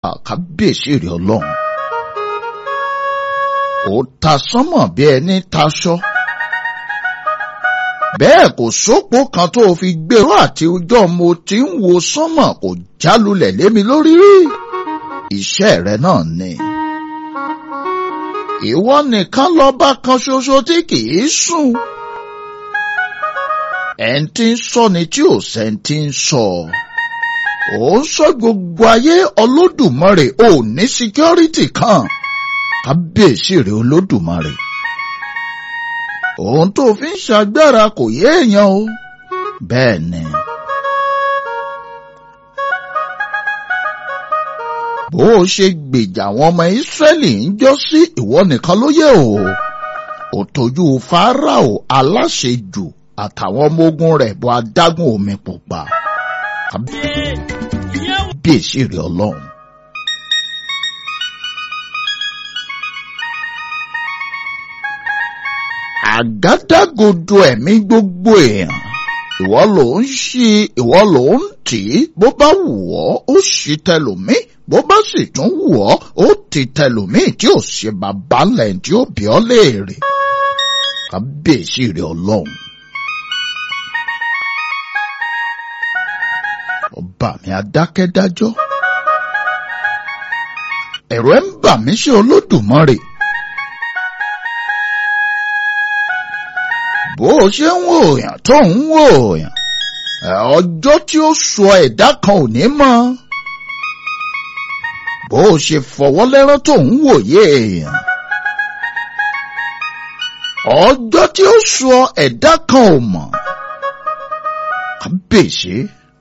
kábíyèsí rẹ̀ ọlọ́run ó ta sánmọ̀ bí ẹni taṣọ bẹ́ẹ̀ kò sópó kan tó fi gbèrò àti ọjọ́ mo ti ń wo sánmọ̀ kò jálulẹ̀ lémi lórí rí iṣẹ́ rẹ náà ni ìwọ nìkan lọ́ba kan ṣoṣo tí kìí sùn ẹni tí ń sọ ni tí ò sẹ́ni tí ń sọ ò ń sọ gbogbo ayé olódùmarè ò ní síkírọ́rìtì kan kábíyèsí rẹ olódùmarè ohun tó fi ń ṣàgbára kò yé èèyàn o bẹ́ẹ̀ ni. bó o ṣe gbèjà àwọn ọmọ ìsírẹ́lì ń jọ́ sí ìwọ nìkan ló yẹ o ò tójú fáráò aláṣejù àtàwọn ọmọ ogun rẹ̀ bọ́ adágún omi pupa kábíyèsí rẹ ọlọ́run. àgádágodo ẹ̀mí gbogbo èèyàn ìwọ ló ń ṣí ìwọ ló ń tì í bó bá wù ọ́ ó ṣí tẹlòmíì bó bá sì tún wù ọ́ ó ti tẹlòmíì tí ò ṣe bàbá lẹ̀ tí ó bí ọ́ léèrè kábíyèsí rẹ̀ ọlọ́run. ọba mi adákẹ́dájọ́ ẹ̀rọ ẹ̀ ń bà mí ṣe olódùmarè. bó o ṣe ń wò yàn tó ń wò yàn ọjọ́ tí ó sọ ẹ̀dá kan ò ní mọ̀ bó o ṣe fọwọ́ lẹ́rán tó ń wòye èèyàn ọjọ́ tí ó sọ ẹ̀dá kan ò mọ̀ kábíyèsí.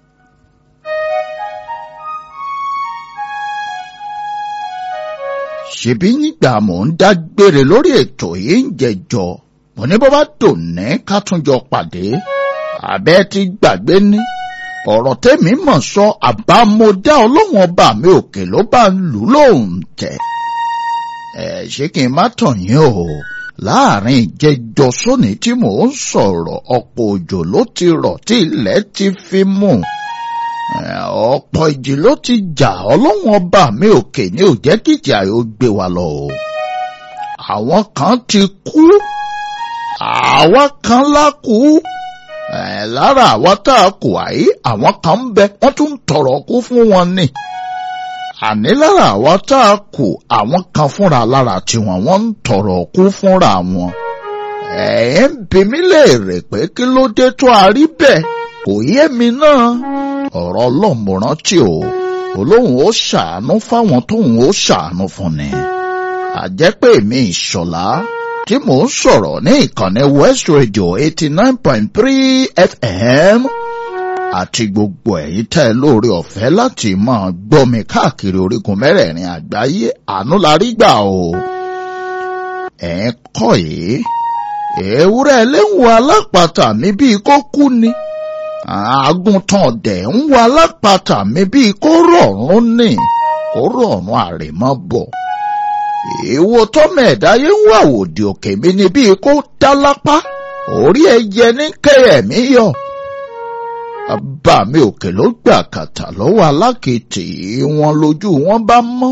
ṣebí nígbà mò ń dágbére lórí ètò yìí ń jẹjọ mo ní bó bá dòní ká tún jọ pàdé àbẹ́ ti gbàgbé ní ọ̀rọ̀ tẹ́mi mọ̀ sọ àbámọ́dá ọlọ́run ọba mi òkè ló bá ń lù lóhùn tẹ̀. ẹ ṣé kí n má tàn yín o láàrin ìjẹjọ sóní tí mò ń sọ̀rọ̀ ọ̀pọ̀ òjò ló ti rọ̀ tí ilẹ̀ ti fi mú ọ̀pọ̀ ìjì ló ti jà ọlọ́run ọba mi òkè ní ò jẹ́ kíjà yóò gbé wa lọ o àwọn kan ti kú àwa kan lákú ẹ lára àwa tá a kù àyí àwọn kan ń bẹ wọ́n tún ń tọrọ kú fún wọn ni àní lára àwa tá a kù àwọn kan fúnra lára tiwọn wọ́n ń tọrọ kú fúnra wọn ẹ ń bi mí léèrè pé kí ló dé tó a rí bẹ́ẹ̀ kò yé mi náà ọ̀rọ̀ ọlọ́mọràn tí o olóhùn ó ṣàánú fáwọn tóhùn ó ṣàánú fún ni àjẹpẹ́ mi ìṣọ̀lá tí mò ń sọ̀rọ̀ ní ìkànnì West Radio eighty nine point three FM àti gbogbo ẹ̀yin tẹ́ ẹ lóore ọ̀fẹ́ láti máa gbọ́ mi káàkiri orígun mẹ́rẹ̀ẹ̀rin àgbáyé àánú la rí gbà o. ẹ̀ ń kọ́ yìí ewúrẹ́ léwu alápàtà mi bíi kó kú ni àgùntàn dẹ̀ ń wo alápàtà mi bíi kó rọ̀rùn ni kó rọ̀rùn àrèmọ́ bọ̀ èwo tọ́mọ ẹ̀dá yẹn ń wà òdì òkè mi ni bíi kó dá lápá orí ẹyẹ ní kẹyẹmí yọ. bàbá mi òkè ló gbà kàtà lọ́wọ́ alákìtì wọn lójú wọn bá mọ́.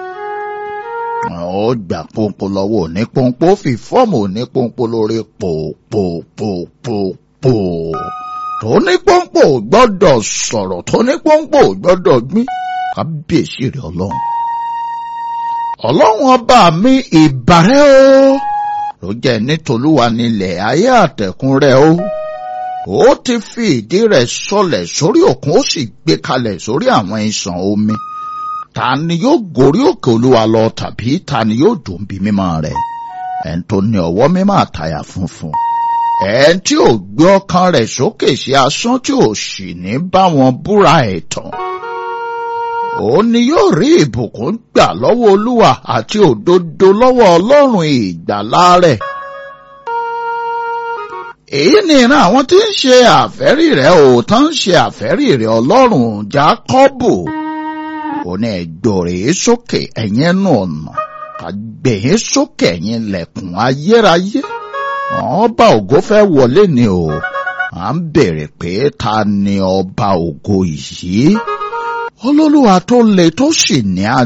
ó gbà pọ́npọ́ lọ́wọ́ òní pọ́npọ́ fi fọ́ọ̀mù òní pọ́npọ́ lórí pòpòpòpò. tóní pọ́npọ́ gbọ́dọ̀ sọ̀rọ̀ tóní pọ́npọ́ gbọ́dọ̀ gbìn kábíyèsí rẹ̀ ọlọ́run ọlọ́run ọba mi ìbàrẹ́ o ló jẹ́ nítolúwa nílẹ̀ ayé àtẹ̀kùn rẹ̀ o ó ti fi ìdí rẹ̀ sọlẹ̀ sórí òkun ó sì gbé kalẹ̀ sórí àwọn ìsàn omi ta ni yóò gorí òkè olúwa lọ tàbí ta ni yóò dùn bí mímọ́ rẹ̀ ẹn tó ní ọwọ́ mímọ́ àtàyà funfun ẹn tí ò gbé ọkàn rẹ̀ sókè sí asán tí ò sì ní bá wọn búra ẹ̀tàn òun ni yóò rí ìbùkún gbà lọ́wọ́ olúwa àti òdodo lọ́wọ́ ọlọ́run ìgbàlà rẹ̀. èyí ni ìran àwọn tí ń ṣe àfẹ́rí rẹ̀ ò tán ń ṣe àfẹ́rí rẹ̀ ọlọ́run jákọ́bù. ó ní ẹgbọ̀rẹ̀ sókè ẹ̀yin ẹnu ọ̀nà kàgbẹ̀yìn sókè ẹ̀yin lẹ̀kùn ayérayé. ọba ògo fẹ́ wọlé ni o à ń bèrè pé ta ni ọba ògo yìí olólùwà tó le tó sì ní